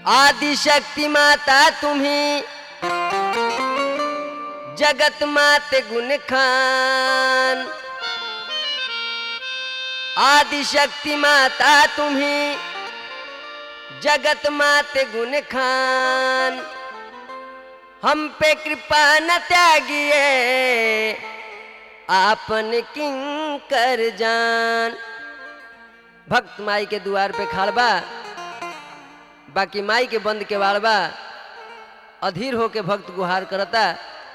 आदिशक्ती माता तुम्ही जगत माते गुण खान आदिशक्ती माता तुम्ही जगत माते गुण खान हम पे कृपा न त्यागिए आपन किंग कर जान भक्त माई के द्वार पे खाड़ बा बाकी माई के बंद के वाड़ बा अधीर होके भक्त गुहार करता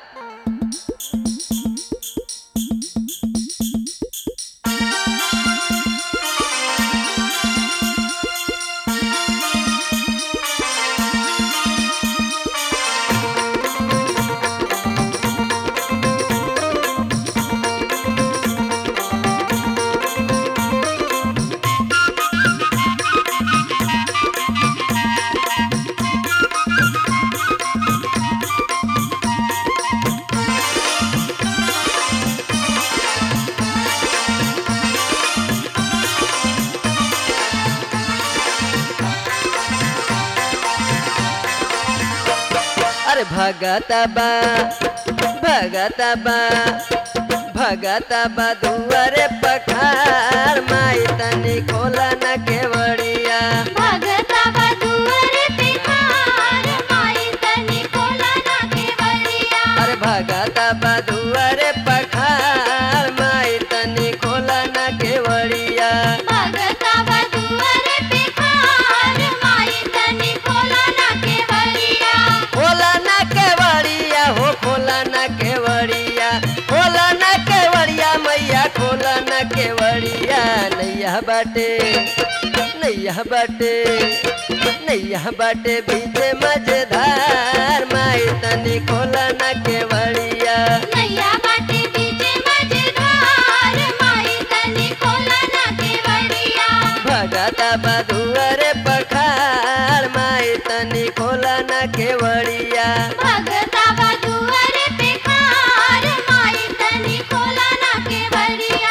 अरे भगता बा भगता बा भगता बा दुआरे पखार माई तनी खोला न केवड़िया भगता बदुअर पे खार माई तनी कोला ना केवड़िया अरे भगता बा दुआरे पखार माई तनी खोला न केवड़िया भगता बदुअर पे खार माई तनी कोला ना केवड़िया खोला न केवड़िया हो खोला न केवड़िया खोला न केवड़िया मैया खोला न केवड़िया नैया बाटे नैया बाटे नैया बाटे बीचे मजेदार माई तनी खोला न केवड़िया नैया बाटे बीचे मजेदार माई तनी कोला ना केवड़िया भगता बधुअरे पखार माई तनी खोला न केवड़िया भगता बदुअर पे खार माई तनी कोला ना केवड़िया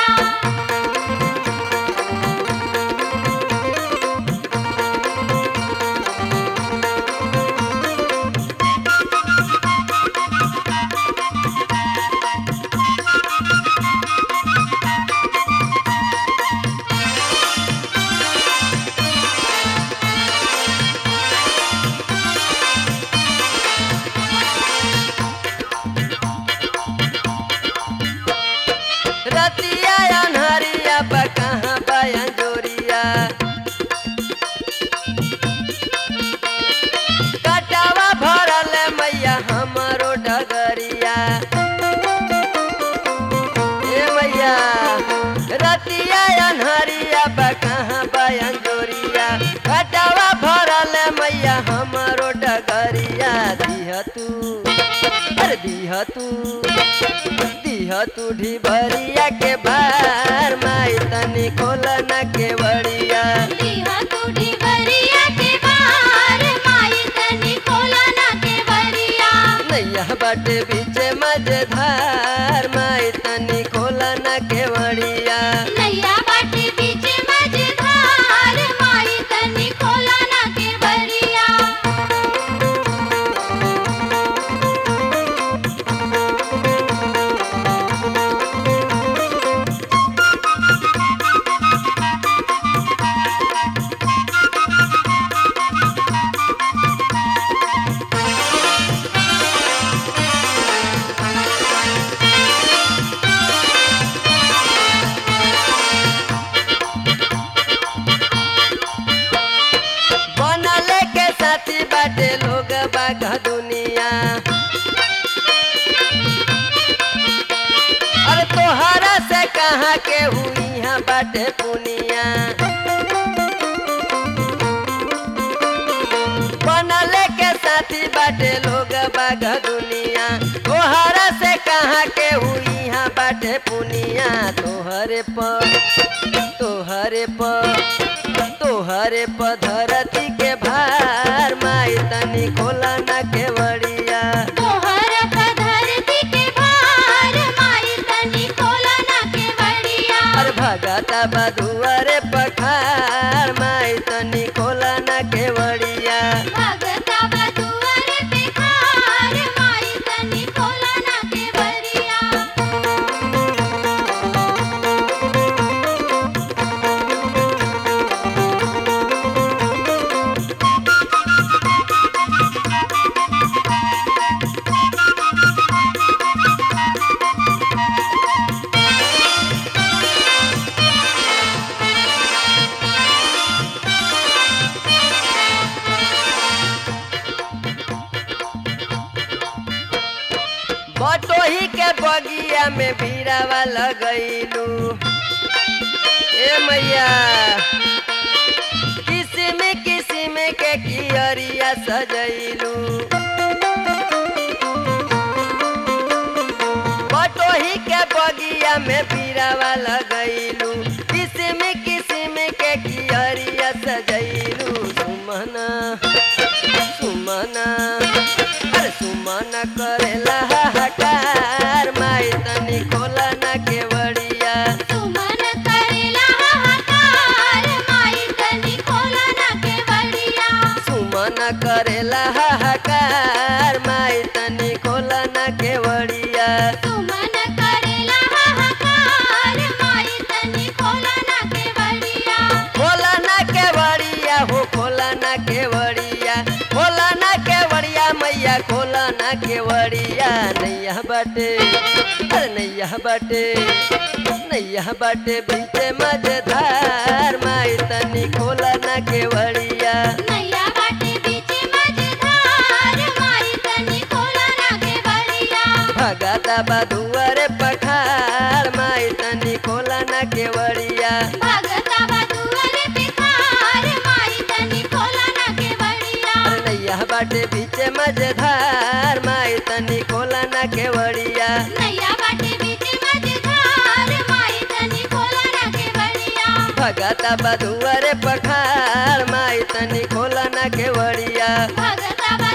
रतिया अनहरिया बा कहाँ बाया जोरिया कटावा भरल मैया हमारो डगरिया ए मैया रतिया अनहरिया बा कहाँ बाया जोरिया कटावा भरल मैया हमारो डगरिया दिह तू अरे दिह तू दिह तू ढिबरिया के भार माई तनी खोल न केवड़िया दिहा टूटी बरिया के बाहर माई तनी कोला ना केवड़िया नैया बाटे बीचे मजेदार माई तनी खोल न केवड़िया नैया बाटे बीच मजेदार माई तनी कोला ना केवड़िया बनले के साथी बाटे लोग बाग दुनिया अरे तोहरा से कहाँ के हुई यहाँ बाटे पुनिया बनले के साथी बाटे लोग बाग दुनिया तोहरा से कहाँ के हुई यहाँ बाटे पुनिया तोहरे पर तोहरे पर तोहरे पर धरती के भार माई तनी खोला न केवड़िया तोहर धरती के बाहर माई तनी कोला ना केवड़िया अरे भगता बधुअरे पखार माई तनी खोला न केवड़िया भगता बटोही के बगिया में भीरावा लगैलू ए मैया किसिम किसिम के कियरिया सजैलू बटोही के बगिया में भीरावा लगैलू किसिम किसिम के कियरिया सजैलू सुमना सुमना अरे सुमना करेला हाहाकार माई तनी खोला ना केवड़िया सुमन करेला हाहाकार माई तनी खोला ना केवड़िया सुमन करेला हाहाकार माई तनी खोला ना केवड़िया सुमन करेला हाहाकार माई तनी खोला ना केवड़िया खोला ना केवड़िया हो खोला ना केवड़िया खोला ना केवड़िया मैया खोला ना केवड़िया नैया बाटे अरे नैया बाटे नैया बाटे बीचे मजेदार माई तनी खोला ना केवड़िया नैया बाटे बीचे मझधार माई तनी खोला ना केवड़िया भगता बधुअर पखार माई तनी खोला ना केवड़िया भगता बदुअर पिखार माई तनी खोला ना केवड़िया अरे नैया बाटे बीचे मजेदार माई तनी खोला ना केवड़िया नैया बाटे बीचे मझधार माई तनी खोला ना केवड़िया भगता बधुअर पखार माई तनी खोला ना केवड़िया भगता